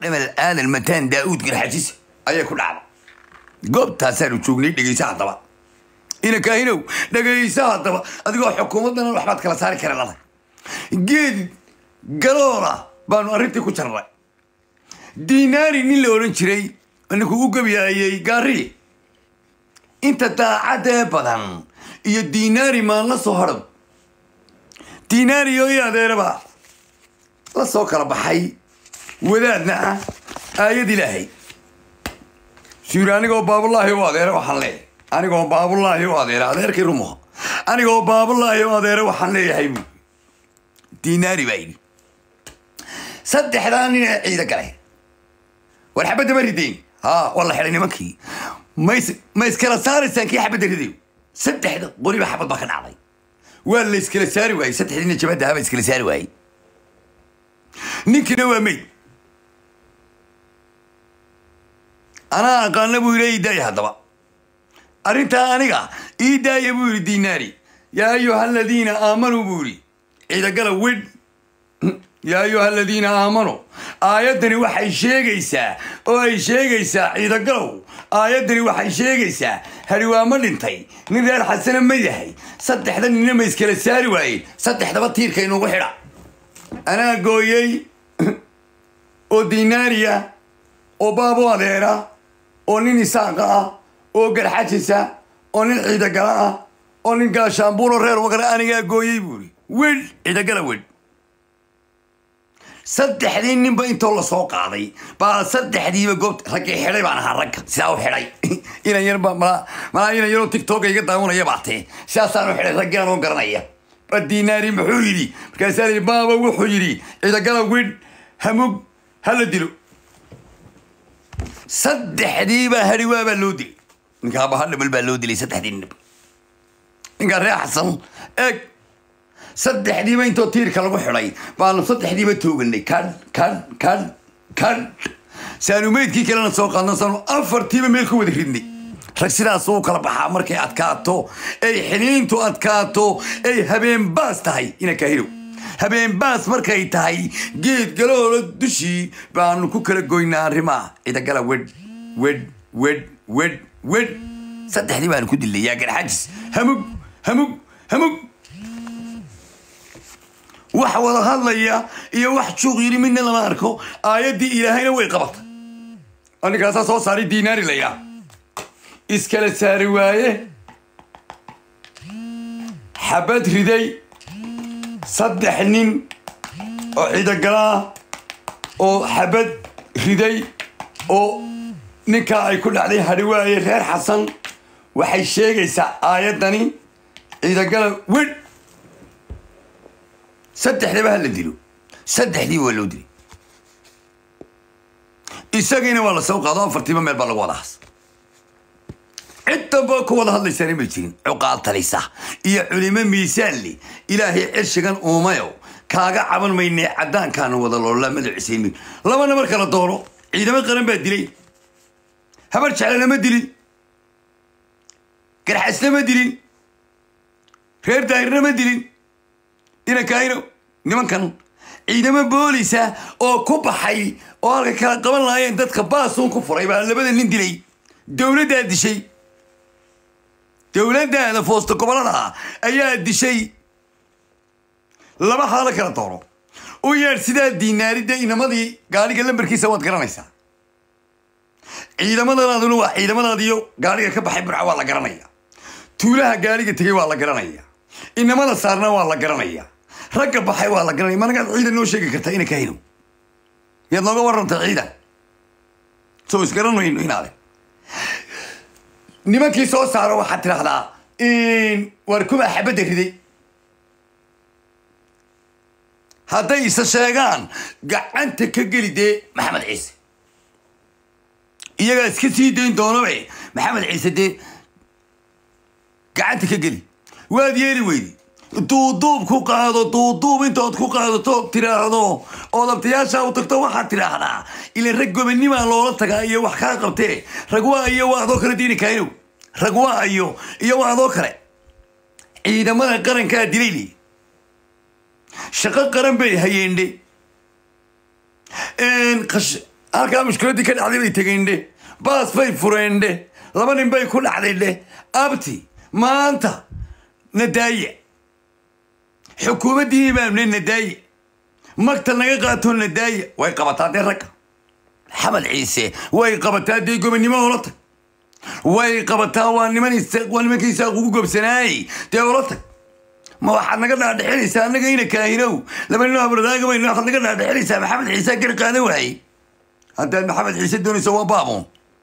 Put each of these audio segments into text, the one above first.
dhamal aadan mataan daa'uud garxajis ayay ku dhacda goobtaasaanu joognay dhegeysa haddaba ina kaahinow dhegeysa haddaba adigoo xukuumaddana waxbaad kala saari kara lada geed galoola baanu arrintii ku jarnay dinaari nin la odhan jiray ninkuu u gebiyaayey gaari inta daacadee badan iyo dinaari maan la soo hadhan dinaari oo i adeeraba la soo kala baxay wadaadna ah aayad ilaahay suyiri anigoo baabulaahi u adeera waxaan leeyahay anigoo baabulaahi u adeera adeerkii rumuha anigoo baabulaahi u adeera waxaan leeyahay bu dinaari baa yidhi saddexdaa nin ee ciida galay war xabadda ma ridayn ha waa la xidhay nimankii mays ma iskala saaraysaan kii xabadda ridayo saddexda qoriba xabad baa ka dhacday waa la iskala saari waayey saddexdiina jabadda haba iskala saari waayey ninkiina waa meyd anaa aqaana buu yidhi ii daaya haddaba arrintaa aniga ii daaya buu yidhi dinaari yaa ayuha aladiina aamanuu buu yidhi ciidagala widh yaa ayuha aladiina aamanuu aayaddani waxay sheegaysaa oo ay sheegaysaa ciidagalow aayaddani waxay sheegaysaa hariwaamo dhintay nin reer xasana ma yahay saddexda nina ma iskala saari waayeen saddexdaba tiirka inugu xidha anaa gooyey oo dinaariya oo baabo adeera oo nin isaaqa ah oo garxajisa oo nin ciidagala ah oo nin gaashaambuuro reer wagara anigaa gooyey buuri wedh ciidagala wedh saddexdii ninba intoo lasoo qaaday baa saddexdiiba goobt raggii xidhay baan ahaa ragga sidaa u xidhay inan yar malaa malaa inan yaroo tictoka iga daawanaya baatee sidaasaan u xidhay raggii anoo garanaya ba dinaari muxuu yidhi markaasaa yidhi baaba wuxuu yidhi ciidagala widh hamug hala dilo saddexdiibaa hariwaa baa loo dilay ninkaa bahadhamal baa loo dilay saddexdii ninba ninkaa reer xasan eeg saddexdiiba intoo tiirka lagu xidhay baanu saddexdiiba tooganay kadh kadh kadh kadh saanu meydkii kalena soo qaadno saanu afartiiba meel ku wada ridnay rag sidaas uu kala baxaa markay adkaato ay xiniintu adkaato ay habeen baas tahay ina kahirow habeen baas markay tahay geed galoola dushii baanu ku kala goynaa arrimaa cidagala wedh wedh wedh wedh wedh saddexdii baanu ku dilay yaa garxajis hamug hamug hamug wax wada hadlaya iyo wax juuq yidhi midna lama arko aayaddii ilaahayna way qabatay aninkaasaa soo saaray dinaari layaa iskala saari waaye xabad riday saddex nin oo ciidagalaa oo xabad riday oo ninkaa ay ku dhacday hadhiwaaye reer xasan waxay sheegaysaa aayaddani ciidagala wedh saddexdaba ha la dilo saddexdii waa loo dilay isagiina waa la soo qaado afartiiba meel baa lagu wada has cid damba ku wada hadlaysaana ma jirin cuqaal talisa iyo culimo miisaanle ilaahay cirshigan uumayo kaaga caban maynee caddaankaanu wada loola madacisaymin labana mar kala doono ciidamo qaran baa dilay habar jeclana ma dilin garxasna ma dilin reer daahirna ma dilin inankaayno nimankan ciidamo boolisa oo ku baxay oo halka kala qaban lahaayeen dadka baasuun ku furay baa labada nin dilay dowladdaa dishay dowladdaada foosta gobolada ayaa dishay laba haalo kala doono u yeedh sidaa diinaaridda inamadii gaariga lambarkiisa waad garanaysaa ciidamadanaaduna waa ciidamadaadiyo gaariga ka baxay burca waa la garanaya tuulaha gaariga tegey waa la garanaya inamada saarna waa la garanaya ragga baxay waa la garanaya managaad ciidan noo sheegi kartaa ina kahino miyaad nooga warrantay ciidan soo isgaran mayno inaade nimankii soo saaro waxaad tidhaahdaa waar kumaa xabadda riday hadday isa sheegaan gacanta ka geli dee maxamed ciise iyagaa iska sii dayn doonabe maxamed ciise dee gacanta ka geli waad yeeli weydi duuduub ku qaado duuduub intood ku qaadato tiraahdo ood abtayaasha u tagto waxaad tidhaahdaa ilan rag gobanimaa loola tagaa iyo wax kaa qabtee rag waa iyo waa adoo kale diini kaaynow rag waa iyo iyo waa adoo kale ciidamada qarankaa dilayli shaqo qaran bay hayeendhe halkaa mushkiladdii ka dhacday bay tegeendhe baas bay fureendhe laba nin bay ku dhacdaydhe abti maanta nadaaye xukuumaddii imaamne nadaaye magta naga qaatoo nadaaye way qabataa dee ragga xamed ciise way qabataa dee gobonnimo ola tag way qabataa waa niman waa nimankii isaaq ugu gobsanaayey dee ola tag ma waxaad naga dhaadhexinaysaa annaga ina kaahinow laba nin abradaaga baynu waxaad naga dhaadhexinaysaa maxamed ciise gar qaadan waayey haddaad maxamed ciise doonayso waa baabuun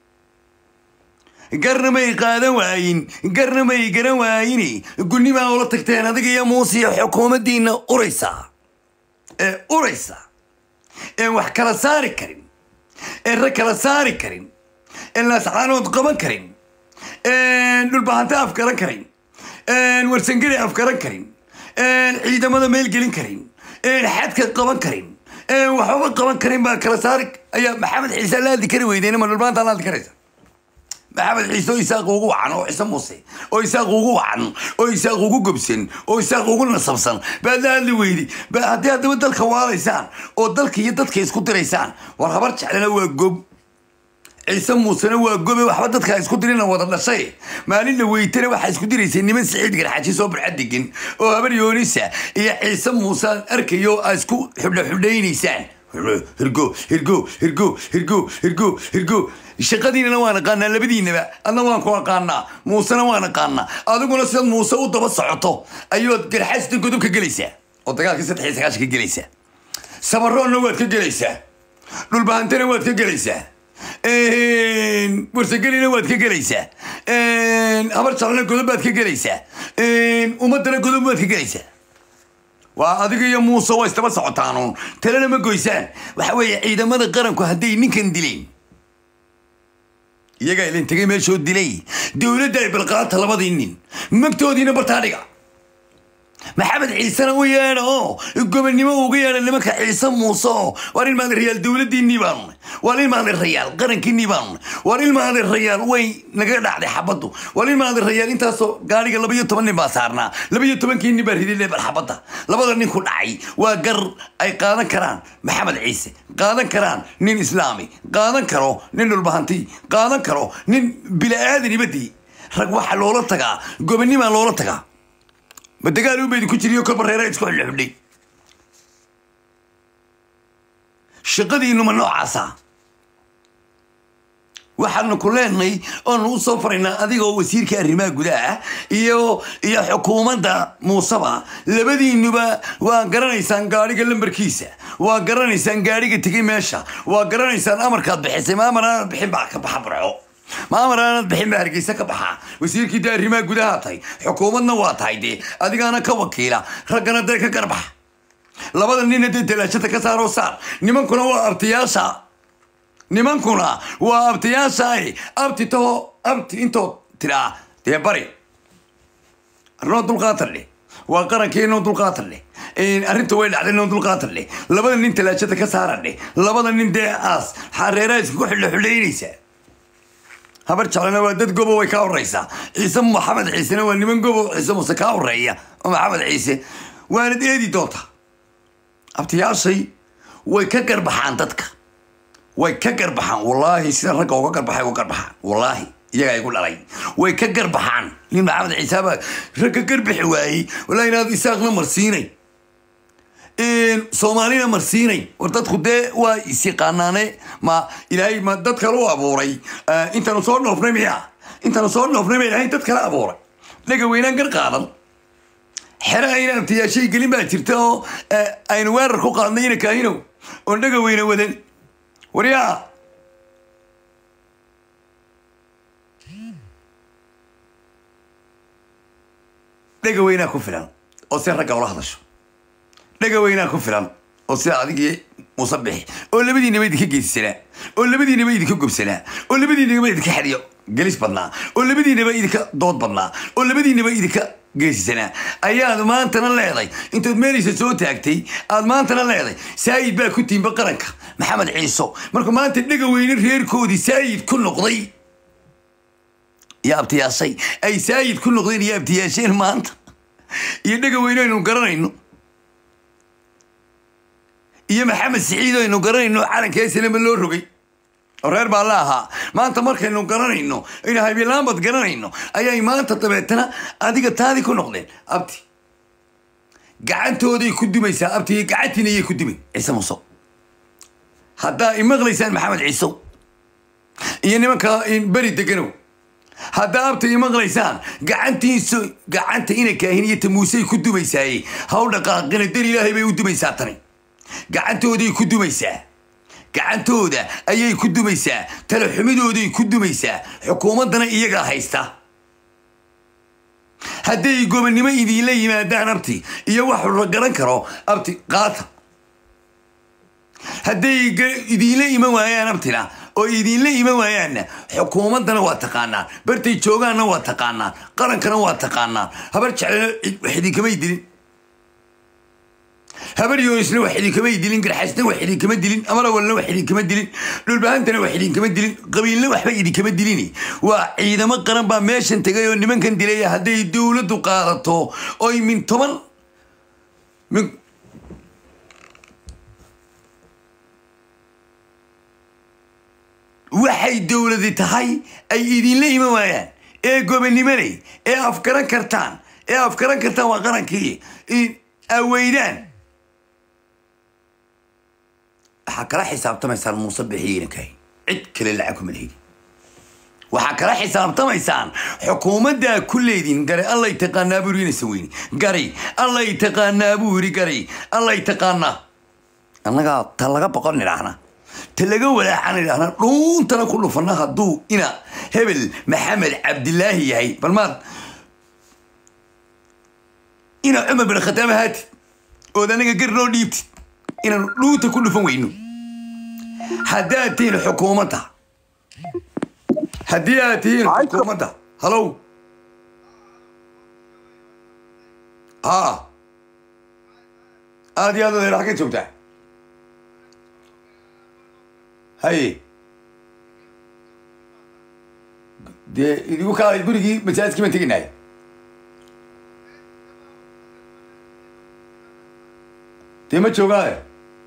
garna may qaadan waayin garna may garan waayini gunimaa ula tagteen adiga iyo muuse iyo xukuumaddiina uraysaa ee uraysa een wax kala saari karin een rag kala saari karin een laascaanood qaban karin een dhulbahanta afgaran karin een warsangeli afgaran karin een ciidamada meel gelin karin een xadka qaban karin een waxbaba qaban karin baa kala saari ayaa maxamed ciise la hadli kari weydeen ma dhulbaanta la hadli karaysa maxamed ciise oo isaaq ugu wacan oo ciise muuse oo isaaq ugu wacan oo isaaq ugu gobsan oo isaaq ugu nasabsan baad la hadli weydi ba haddii haddaba dalka waalaysaan oo dalka iyo dadka isku diraysaan war habar jeclana waa gob ciise muusena waa gobe waxba dadka isku dirina wada dhashay maalinna weytana waxaa isku diraysay niman siciid garxaji soo barxad degan oo habar yoonisa iyo ciise muuse arkayo aa isku xudho xudhaynaysaan hirgo hirgo hirgo hirgo hirgo hirgo shaqadiinana waan aqaanaa labadiinaba adna waan ku aqaanaa muusena waan aqaanaa adiguna sidaad muuse u daba socoto ayaad garxaasta godob ka gelaysaa oo dagaalka saddex iyo sagaashan ka gelaysaa sabaroonna waad ka gelaysaa dhulbahantana waad ka gelaysaa warsagelina waad ka gelaysaa habar jaclana godob baad ka gelaysaa ummadana godob baad ka gelaysaa waa adiga iyo muuse waa isdaba socotaanuun talena ma goysaan waxa weeye ciidamada qaranku hadday ninkan dileen iyagaa ilin tegay meeshoo dilay dowladda ay balqaata labadii nin magtoodiina bartaa dhiga maxamed ciisena u yeedha oo gobonnimo uga yeedha nimanka ciise muuse oo waar ilmaada rayaal dowladdiinnii baanu waar ilmaada rayaal qarankiinnii baanu waar ilmaada rayaal way naga dhacday xabaddu waar ilmaada rayaal intaasoo gaariga laba iyo toban nin baa saarnaa laba iyo tobankii nin baa riday leebal xabadda labada nin ku dhacay waa gar ay qaadan karaan maxamed ciise qaadan karaan nin islaami qaadan karo nin dhulbahanti qaadan karo nin bila'aadan ibadii rag waxaa loola tagaa gobonnimaa loola tagaa ma dagaal u baydi ku jiriyo kolba reera isku xidhxidhay shaqadiinuma noocaasa waxaanu ku leenahay oonu u soo faraynaa adiga oo wasiirka arrimaha gudaha iyo iyo xukuumadda muuseba labadiinuba waa garanaysaan gaadhiga lambarkiisa waa garanaysaan gaadhiga tegay meesha waa garanaysaan amarkaad bixisay ma amar aanad bixin baa ka baxa burco ma amar aanad bixin baa hargeysa ka baxa wasiirkii dee arrimaha gudaha tahay xukuumadna waa tahay dee adigaana ka wakiila raggana dee ka garbaxa labada nina dee dalaashada ka saaroo saar nimankuna waa abtiyaasha nimankuna waa abtiyaashaay abti taho abti intoo tiraa dee bari arnoo dulqaatar dheh waa qarankii inoo dulqaatar dheh arrinta way dhacday inoo dulqaatar dheh labada nin talaajada ka saara dheh labada nin dee aas xareeraha isku xidho xidhaynaysaa habar jeclana waa dad gobo way kaa horeysaa ciise maxamed ciisena waa niman gobo ciise muse kaa horeeya oo maxamed ciise waanad eedi doontaa abtiyaashay way ka garbaxaan dadka way ka garbaxaan wallaahi sida ragga uga garbaxay uga garbaxaan wallaahi iyagaa igu dhalay way ka garbaxaan nin maxamed ciisaaba ragga garbixi waayey wallahi inaad isaaqna marsiinay soomaalina marsiinay war dadku dee waa isyaqaanaane ma ilaahay ma dad kale u abuuray intaanu soo dhoofnay miya intaanu soo dhoofnay ma ilaahay dad kale abuuray dhaga weynaan gar qaadan xere ayna abtiyaashay gelin baa jirta oo aynu weerar ku qaadnay ina kaahinow oon dhaga weyna wadan waryaa dhaga weynaa ku filan oo si ragga ula hadasho dhaga weynaa ku filan oo sida adigii muuse bixi oo labadiinaba idinka geesisanaa oo labadiinaba idinka gobsanaa oo labadiinaba idinka xadiyo gelis badnaa oo labadiinaba idinka dood badnaa oo labadiinaba idinka geesisanaa ayaad maantana leeday intaad meelaysa soo taagtay aad maantana leeday saayid baa ku tiimba qaranka maxamed ciiso markuu maanta dhaga weyne reerkoodii saayid ku noqday iyo abtiyaashay ay saayid ku noqdeen iyo abtiyaasheen maanta iyo dhaga weyne aynu garanayno iyo maxamed siciid aynu garanayno calanka eslama loo rogay oo reer baa la ahaa maanta markaynu garanayno aynu habilaanbad garanayno ayay maanta dabeetana adiga taadii ku noqdeen abti gacantooday ku dumaysaa abti gacantiina ayay ku dumay ciise muuse haddaa imaqlaysaan maxamed ciisow iyo nimanka beri deganow haddaa abta imaqlaysaan gacantiisu gacanta ina kaahin iyo tamuusey ku dumaysaaye haw dhaqaaqina dar ilaahay bay u dumaysaa tani gacantooday ku dumaysaa gacantooda ayay ku dumaysaa talaxumidooday ku dumaysaa xukuumaddana iyagaa haysta hadday gobonnimo idiinla yimaadaan abti iyo wax la garan karo abti qaata hadday idiinla iman waayaan abtina oo idiinla iman waayaanna xukuumaddana waa taqaanaan bartay joogaanna waa taqaanaan qarankana waa taqaanaan habar jeclena wax idinkamay dilin habar yoonisna wax idinkamay dilin garxasna wax idinkama dilin amarawalna wax idinkama dilin dhulbahantana wax idinkama dilin qabiilna waxba idinkama dilin waa ciidamo qaran baa meeshan tegay oo nimankan dilay hadday dowladdu qaadato oy min toban min waxay dowladi tahay ay idinla iman waayaan ee gobonimaley ee afgaran kartaan ee afgaran kartaan waa qarankii aweydaan waxaa kala xisaabtamaysaan muuse bixiyiinankahay cid kale lacag kuma lehidi waxaa kala xisaabtamaysaan xukuumaddaa ku leedin garay allay taqaanaa buu yiri inaysan weyni garay allay taqaanaa buu yiri garay allay taqaanaa annagaa ta laga boqon idhaahna ta laga walaacan idhaahna dhuuntana ku dhufana hadduu ina hebel maxamed cabdilaahi yahay bal maad ina cumar bin khataab ahaatid ood anaga gar noo dhiibtid inaan dhuunta ku dhufan weyno haddaad tihiin xukuumadda haddii aad tihiin xukuumadda halow ha aad iyo aad odeer xagga joogtaa haye dee idigu kaalay gurigii masaajidkii baan teginahay dee ma joogaaye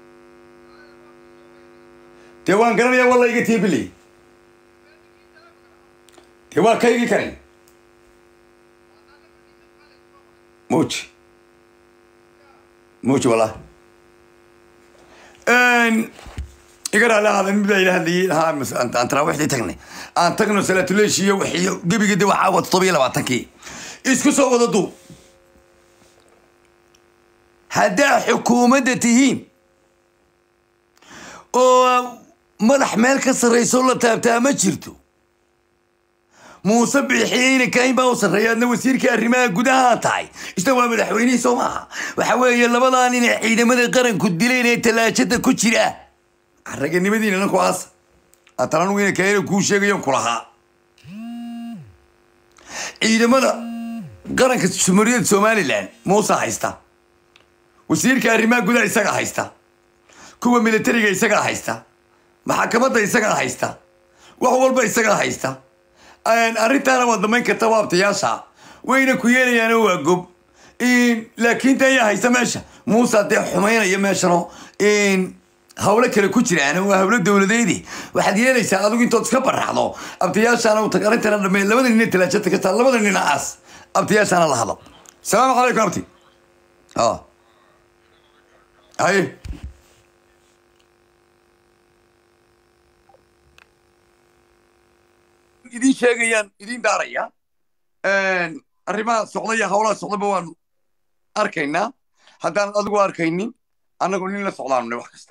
dee waan garanayaa walla iga tiibiley dee waa kaygii kani muuji muuji wallah iga raali ahaada mid baa ila hadlayay lahaa aan taraawiixdii tagnay aan tagno salaatuleesh iyo wixiyo gebiga de waxaa wada todoba iyo labaatankii isku soo wada duub haddaa xukuumadda tihiin oo madax meel ka sarrayso la taabtaa ma jirto muuse bixiyeyna kayn baa u sarreeya adna wasiirkii arrimaha gudaha tahay isna waa madaxweynihii soo maaha waxa weeye labadaa nin ee ciidamada qaranku dileen ee tallaajada ku jira raganimadiina nanku aas atalangu ina kaena kuu sheegayon ku lahaa ciidamada qaranka jumhuuriyadda somalilan muuse haysta wasiirka arrimaha gudaha isagaa haysta kuwa militariga isagaa haysta maxakamadda isagaa haysta wax walba isagaa haysta arrintaana waa damayn karta waabtayaasha wayna ku yeelayaano waa gob laakiin ta ayaa haysta meesha muuse dee xumaynaya meeshano hawlo kale ku jiraan waa hawlo dowladeedi waxaad yeelaysaa adigu intood iska baraxdo abtayaashaana u tag arrintana dhamee labada nin talaajada ka taa labada nina aas abtayaashaana la hadlo salaamu calaykum abti haye idin sheegayaan idin daaraya arrimaha socda iyo hawlaha socdaba waanu arkaynaa haddaan adigu arkaynin annagu nin la socdaanu wax kasta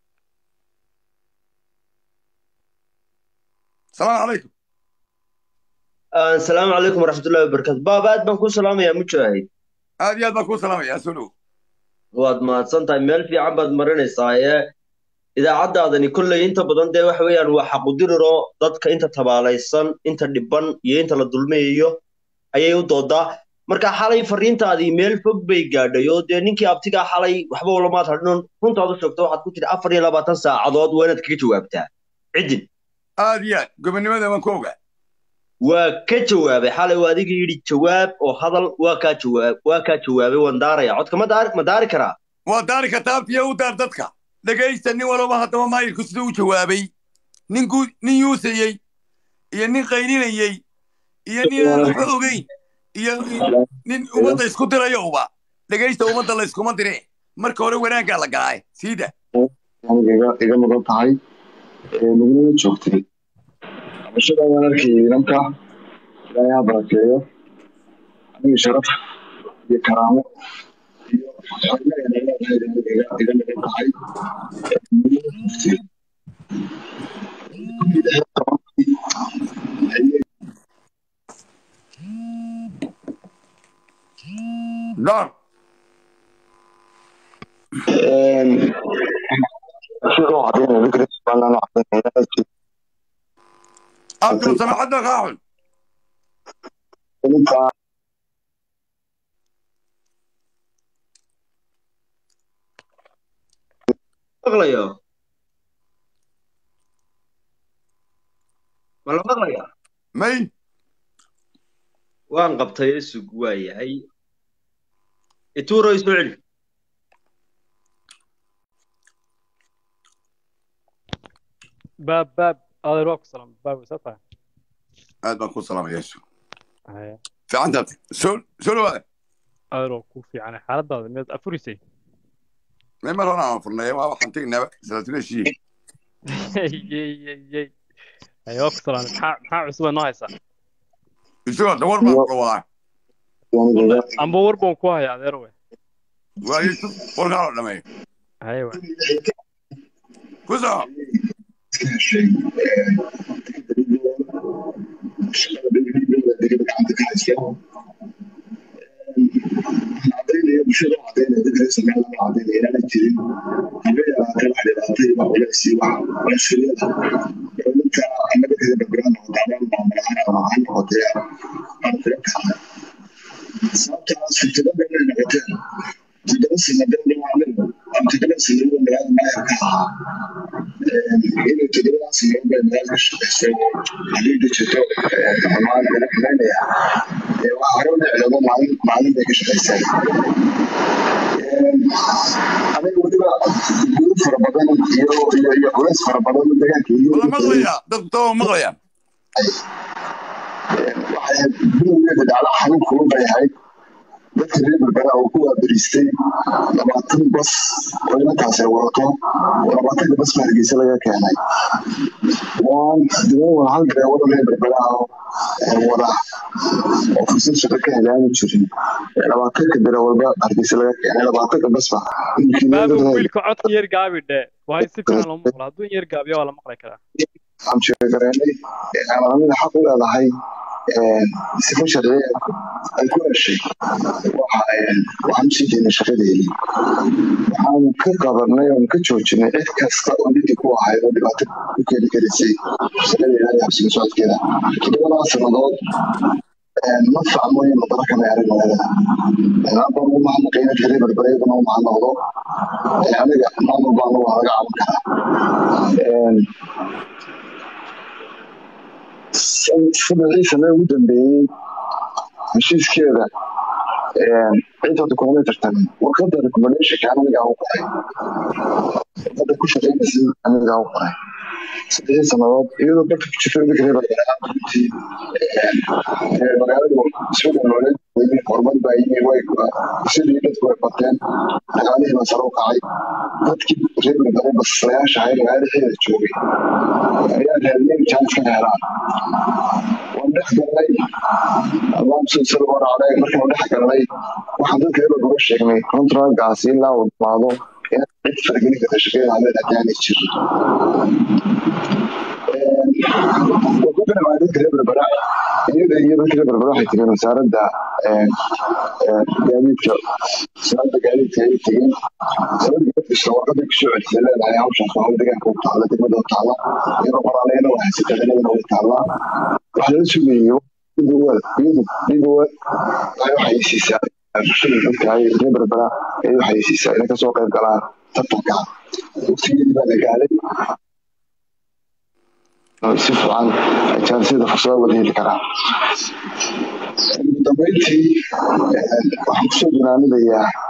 salaamu calaykum asalaamu calaykum waraxmatullahi wabarakatu baab aad baan kuu salaamayaa mujaahid aad iyo aad baan kuu salaamaya soo dhow waad mahadsan tahay meel fiican baad marinaysaa ee idaacaddaadani kolley inta badan dee waxa weeyaan waa xaqudiriro dadka inta tabaalaysan inta dhiban iyo inta la dulmayayo ayay u doodaa marka xalay fariintaadii meel fog bay gaadhay oo dee ninkii abtigaa xalay waxba ulamaad hadhinon runtaad u sheegto waxaad ku tiri afar iyo labaatan saacadood waa inaad kaga jawaabtaa ciddin aad iyo aad gobonnimada waan ku ogaa waa ka jawaabay xalay waa adiga yidhi jawaab oo hadal waa kaa jawaab waa kaa jawaabay waan daaraya codka ma daari ma daari karaa waa daari kartaa abtiya u daar dadka dhegaysta nin walaba haddaba maayirku siduu u jawaabay ninku nin yuusayey iyo nin qayninayey iyo nin aan waxba ogeyn iyo nin ummadda isku dirayo uba dhegaysta ummadda la iskuma dire marka hore wanaaggaa la galaaye siida aniga iga iga mudan tahay ee naguna joogtay cabashada waan arkayay nimanka ilaahay ha barakeeyo aniga sharaf iyo karaamo iyo xornimo ay leedahay aniga iga iga mudan tahay ee naguna joogtay door sidoo caddaynaya ninka reer somaliland oo caddaynaya abdul samaxadda kaa xun ninka maqlayo ma la maqlaya may waan qabtay sug waa yahay ituuro isoo celi baab baab adeer waa ku salaam baab isaa tahay aad baan ku salaamaya yeesu haya fiican taabtay soo soo dhawaada adeer waa ku fiicanay xaaladaada miyaad afurisay may mar hore aan furnay waa waxaan tegnaaba salaatuleeshii yey yey yey haya waa ku salaamay maxaa maxaa cusuba noo haysaa isagoo dawar baan kula wadaa aniga iga amba war baan ku haya adeer we waayo warkaa la dhameeyo haya we ku soo iska heshay shaqada degdegooda degada gacanta ka haysta cadaynaya bulshada oo cadaynaya dadka reer somaliland oo cadaynaya inaanay jirin haba yaraatee wax dhibaatay wax culeysii wax cunsuriyada oo ninka annaga kada background noqota ama maamul ahaan ama ha noqotee aan kula kacay sababtaas fitilada inay noqoteen toddoba sanadeen dhawaanin ama toddoba sanadoo magaalada maayar ka ahaa inay toddobadaa sanadood bay magaala ka shaqaysay hadii jirto dhammaan laga xumaynaya waa hore u dhicdoodo maalin maalin bay ka shaqaysay aniga weliba guud fara badan iyo iyo iyo culays fara badan deegaanka iyo wala maqlaya dadku taba maqlayaan waxay bilowgeeda dhacda xanuun kulun bay ahayd dadka reer berbera oo ku waaberiistay labaatan bas oo inantaas ay wadato labaatanka bas baa hargeysa laga keenay waan diban waa hal dareewada reer berbera oo wada oo fursad shaqo ka helaani jirin labaatanka dareewalba hargeysa laga keenay labaatanka basba baaba wiilka codka yar gaabi dhe waa si fiican loo maqlo hadduu yar gaabiyo waa la maqli karaa aan sheegareenay amida xaq u leedahay sifa sharciya ay ku heshay waxaan usii jeynay shaqadeedii waxaan ka qabanay oon ka joojinay cid kasta oo lidii ku ahayd oo dhibaato ku keeni karaysay shaqadeeda iyo habsiga socodkeeda toddobadaa sannadood ma fahmoyo madara kama arag magaalada amba ugu mahadnaqay dadka reer berbereedana u mahadnaqdo aniga maamul baana waa laga caban karaa saddexdii sane ugu dambeeyey heshiiskeeda cid hadda kulama tartamin warqadda recommendationka anigaa u qoray warqadda ku shaqaynaysay anigaa u qoray saddexdii sannadood iyadoo dalka ku jirta dadka reer runtii magaaladu isku dhalooleed horumar baa yimi way sidii dadku way bateen dagaalihii baa sare u kacay dadkii reer berbere baslayaasha ahay magaalixeeda joogay ayaa raadiyeen jaanis ka helaan waan dhex galnay alaamsusada waracday markaan dhex galnay waxaan dadka reer berbere sheegnay kontragaasi ilaa uu dhamaado in cid faragelin karta shaqeeda hadeen haddaanay jirin dadka reer berbera iyada iyo dadka reer berbera waxay tegeen wasaaradda gaadiidka wasaaradda gaadiidka ayay tegeen wasaaradda gaadiidka warqaday kusoo celisay leedahay hawshaas waa hawl deegaanka u taalla degmada u taalla iyadoo qoraaleyna waa haysata degmadana way taallaa waxa laga sugayo dhigowaad iyadu dhigowaad ay waxay siisaa dadka ay reer berbera ay waxay siisaa inay kasoo qayb galaan tartanka waqtigeedii baa la gaaday si fiican jaansiyada fursada wada heli karaa ugu dambeyntii waxaan kusoo gunaanidayaa